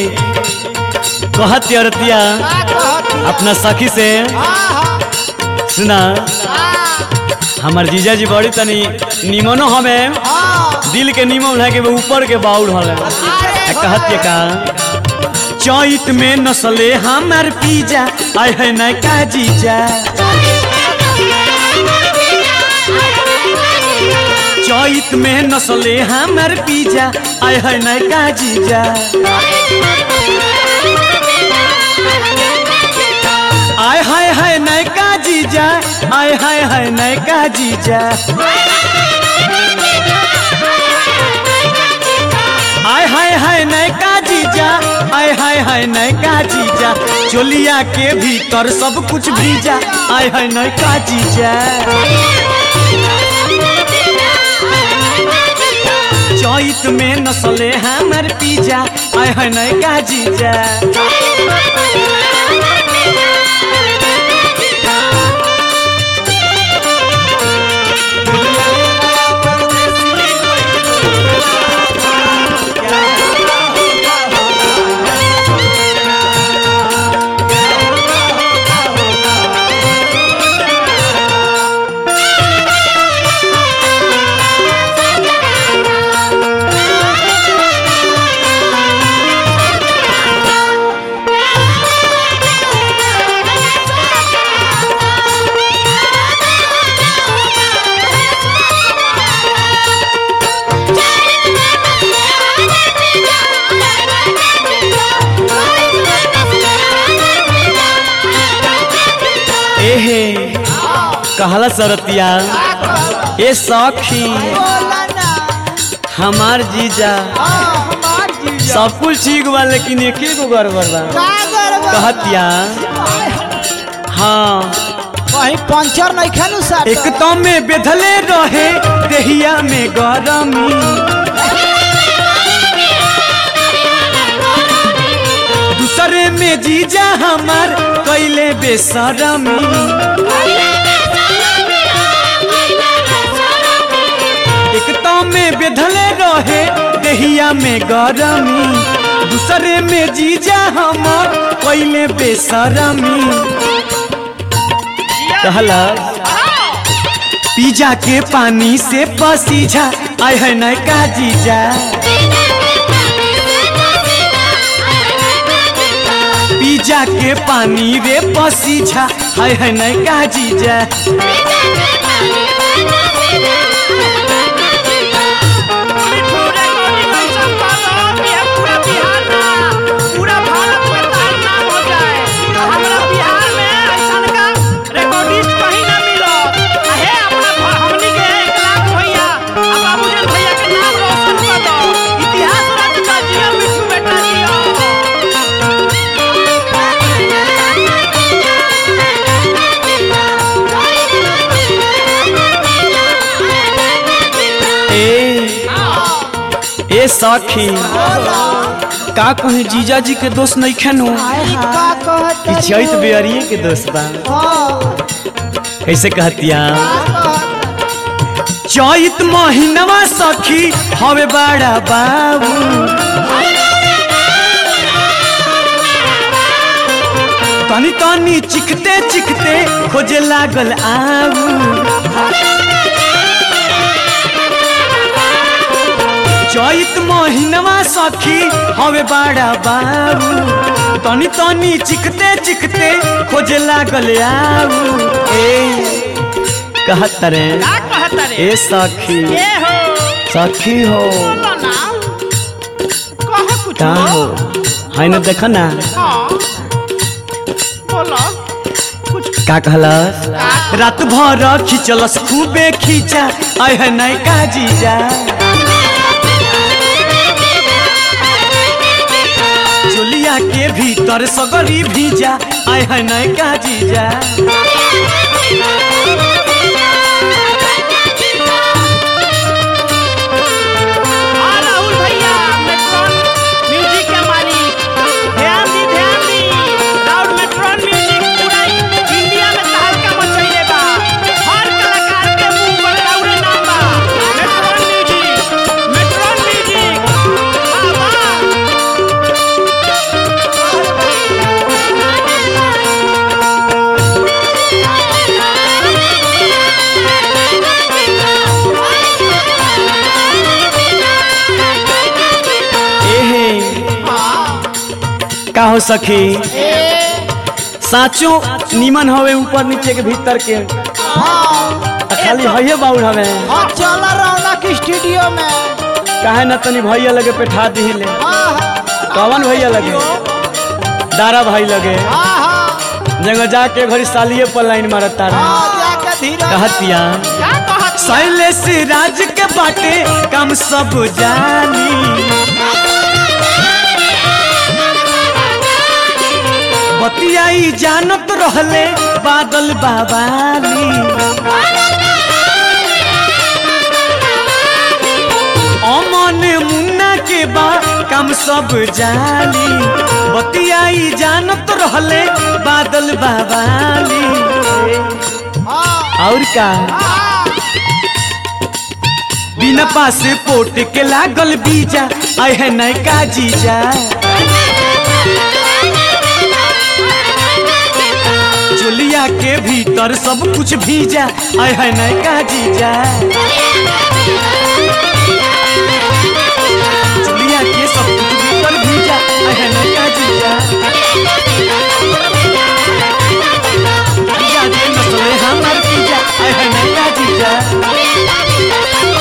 कहत औरतिया का कहती अपना सखी से हाँ सुना हमार जीजा जी बड़ी तनी निमनो हमें हाँ दिल के निमन है कि वो ऊपर के बाउल हले अरे कहत का चैत में नसले हमार पीजा आय है न का जीजा चैत में नसले हमार पीजा आय है न का जीजा आय हाय हाय नयका जीजा आय हाय हाय नयका जीजा आय हाय हाय नयका जीजा आय हाय हाय नयका जीजा चोलिया के भीतर सब कुछ भीजा आय हाय नयका जीजा चैत में नसले हमर पीजा आय हाय नयका जीजा एहे कहला सरतिया ए सखी बोला ना हमार जीजा हाँ हमार जीजा सब कुछ ठीक बा लेकिन एक गो गड़बड़ बा का गड़बड़ कहतिया हाँ कहीं पंचर नहीं खेलू साथ एक तो में बेधले रहे देहिया में गरमी दूसरे में जीजा हमार कैले बेसरमी एक तो में बेधले रहे देहिया में गरमी दूसरे में जीजा हमार कैले बेसरमी कहला पिज्जा के पानी से पसीजा आय है नयका जीजा पिज्जा के पानी रे पसीजा आय है नयका जीजा ए ए सखी का कहे जीजा जी के दोस्त नहीं खेनो का कहता कि चैत बेअरिए के दोस्त बा हाँ कैसे कहतिया चैत महीनवा सखी हवे बड़ा बाबू तनी तनी चिखते चिखते खोजे लागल आऊ चैत महीनवा सखी हवे बड़ा बाबू तनी तनी चिखते चिखते खोजे लागल आऊ ए कहत रे ए सखी सखी हो का हो है न देख ना का कहलस रात भर खिंचलस खूबे खींचा आय है नयका जीजा चोलिया के भीतर सगरी भीजा आय है नयका जीजा राहुल भैया मेट्रॉन म्यूजिक के मालिक ध्यान दी ध्यान दी राहुल मेट्रॉन म्यूजिक पूरा इंडिया में तहलका मचैले बा हर कलाकार के मुंह पर राहुल नाम बा मेट्रॉन म्यूजिक मेट्रॉन म्यूजिक वाह वाह का हो सखी साचो नीमन हवे ऊपर नीचे के भीतर के हाँ आ खाली हइये बाउर हवे हाँ चल रौनक स्टूडियो में काहे न तनी भैया लगे पेठा दिहिले हाँ हाँ कवन भैया लगे दारा भाई लगे हाँ हाँ जगह जाके घड़ी सालिए पर लाइन मारत तारा हाँ जाके धीरे कहतिया क्या कहत शैलेश राज के बाटे काम सब जानी बतियाई जानत रहले बादल बाबाली अमन मुन्ना के बा काम सब जानी बतियाई जानत रहले बादल बाबाली हाँ और का हाँ बिना पासपोर्ट के लागल बीजा आए है नैका जीजा चोलिया के भीतर सब कुछ भीजा आए है नैका जीजा चोलिया के सब कुछ भीतर भीजा आए है नैका जीजा जीजा दे नसले हमार जीजा आए है नैका जीजा